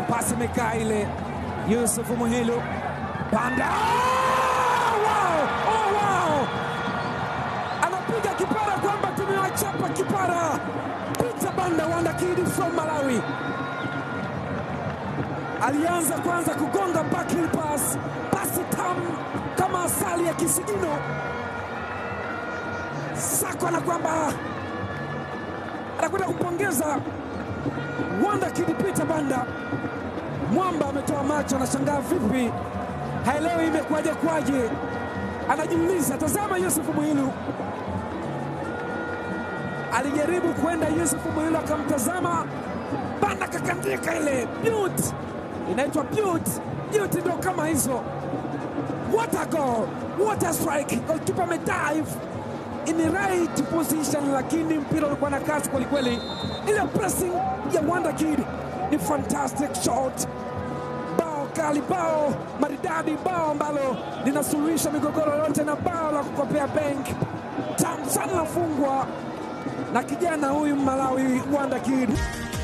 pasi imekaa ile. Yusuf Muhilu Banda, oh, wow! Oh, wow! anapiga kipara kwamba tumewachapa kipara. Peter Banda Wanda Kid from Malawi alianza kwanza kugonga backheel pass, pasi tamu kama asali ya kisigino. Sako na kwamba anakwenda kumpongeza Wanda Kid Peter Banda. Mwamba ametoa macho, anashangaa vipi, haelewi imekuwaje kwaje, anajiuliza. Tazama Yusuf Muhilu alijaribu kwenda, Yusuf Muhilu akamtazama Banda, kakandika ile beaut, inaitwa beaut. Beaut ndo kama hizo. What a goal, what a strike! Goalkeeper amedive in the right position, lakini mpira ulikuwa na kasi kwelikweli. Ile pressing ya Wanda Kid ni fantastic shot, bao kali, bao maridadi, bao ambalo linasuluhisha migogoro yote, na bao la kukopea bank tamu sana, nafungwa na kijana huyu Malawi Wanda Kid.